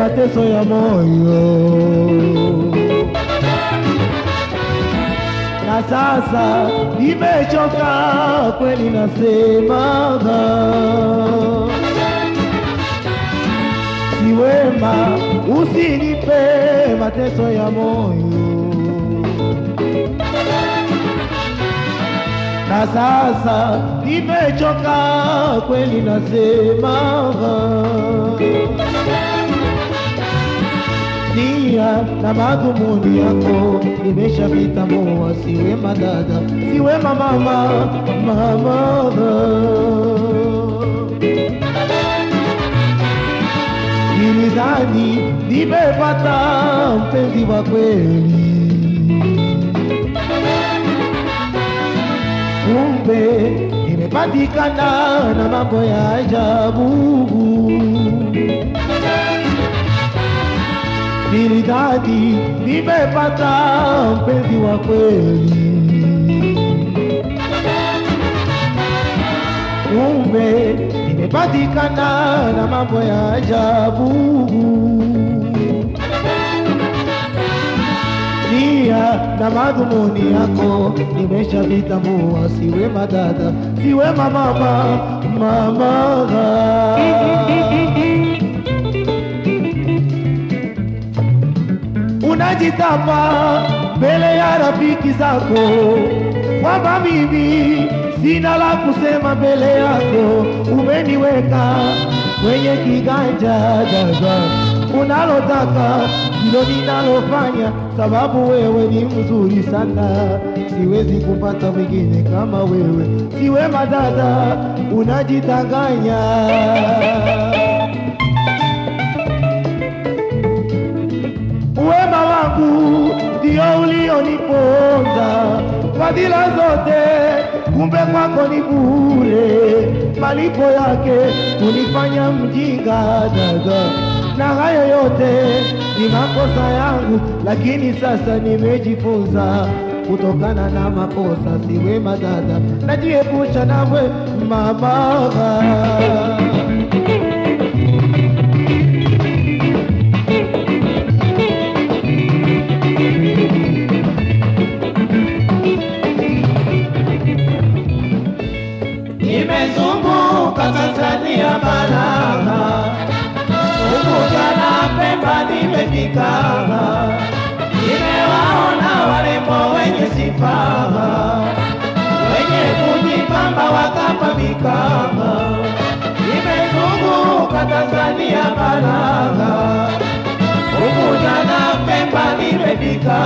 mateso ya moyo na sasa nimechoka kweli, nasemaga si wema, usinipe mateso ya moyo. Na sasa nimechoka kweli, nasemaga nia na madhumuni yako nimeshavitambua, si wema dada, si wema mama, mama nilidhani nimepata mpenzi wa kweli, kumbe nimepatikana na mambo ya ajabu. Nilidhani nimepata mpenzi wa kweli, kumbe nimepatikana na mambo ya ajabu. Nia na madhumuni yako nimeshavitambua, si wema dada, si wema mama, mama unajitapa mbele ya rafiki zako kwamba mimi sina la kusema mbele yako, umeniweka kwenye kiganja dada, unalotaka ndilo ninalofanya, sababu wewe ni mzuri sana, siwezi kupata mwingine kama wewe, si wema dada, unajitanganya Wema wangu ndio ulioniponza, fadhila zote kumbe kwako ni bure, malipo yake kunifanya mjinga dada, na hayo yote ni makosa yangu, lakini sasa nimejifunza kutokana na makosa. Si wema dada, najiepusha nawe mama. Nimezunguka Tanzania baraka, Unguja na Pemba nimefika, nimewaona warembo wenye sifa, wenye kujipamba wakapambika. Nimezunguka Tanzania baraka, Unguja na Pemba nimefika,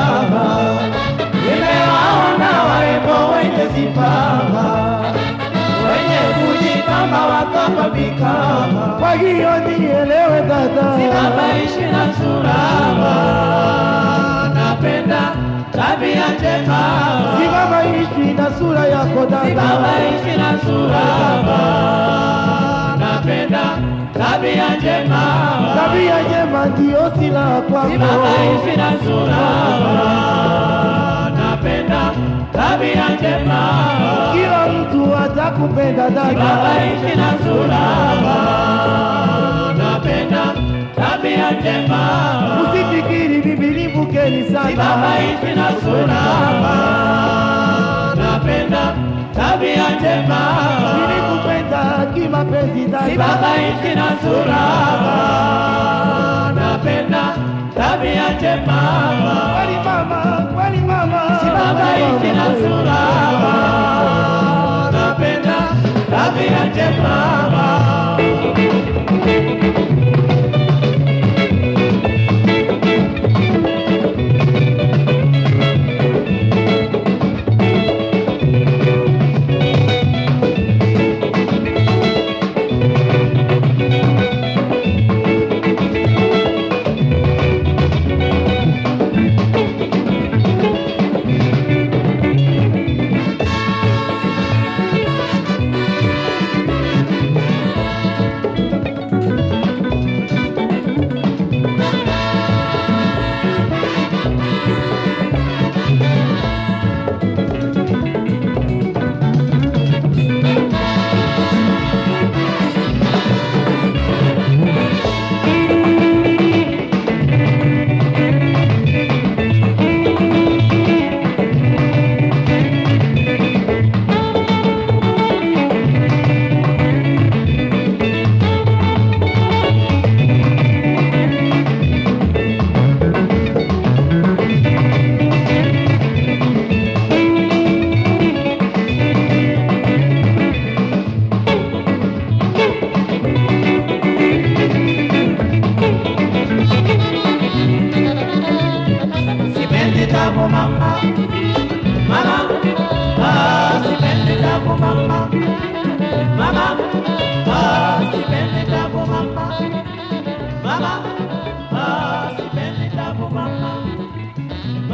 nimewaona warembo wenye sifa wenye kujipamba wakapambika. Kwa hiyo nielewe dada, Sinabaishi na surama, napenda tabia njema. simama ishi na sura yako dada, Sinabaishi na surama, napenda tabia njema. tabia njema ndiyo silaha kwako. Sinabaishi na surama, napenda tabia njema. Kila mtu atakupenda dada, Sinabaishi na surama, napenda tabia njema. usifikiri bibi livukeni sana. Sinabaishi na surama, napenda tabia njema. Nilikupenda kimapenzi dada, Sinabaishi na surama, napenda tabia njema. kweli mama, kweli mama, Sinabaishi na surama, napenda tabia njema.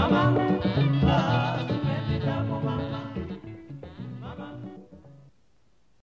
mama